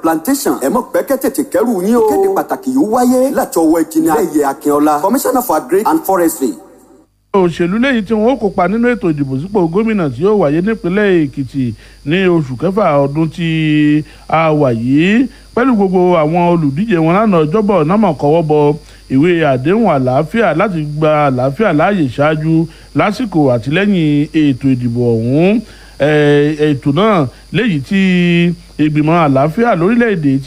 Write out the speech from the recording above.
plantation ẹ mọ̀ pẹ́kẹ́ tètè kẹ́rù yín o. kéde pàtàkì yìí wáyé láti ọwọ́ ìkíni ayẹyẹ akínọlá commissioner for agric and forestry. òṣèlú lẹ́yìn tí wọ́n ó kópa nínú ètò ìdìbò sípò gómìnà tí yóò wáyé nípínlẹ̀ èkìtì ní oṣù kẹfà ọdún tí a wà yìí pẹ̀lú gbogbo àwọn olùdíje wọn lánàá ọjọ́bọ̀ náà kọ́wọ́ bọ ìwé àdéhùn àlàáfíà láti gba àlàáfíà láàyè ṣáájú lásìkò àti lẹ́yìn ètò ìdìbò ọ̀hún ètò náà léyìí tí ìgbìmọ̀ àlàáfíà lórílẹ̀‐èdè tí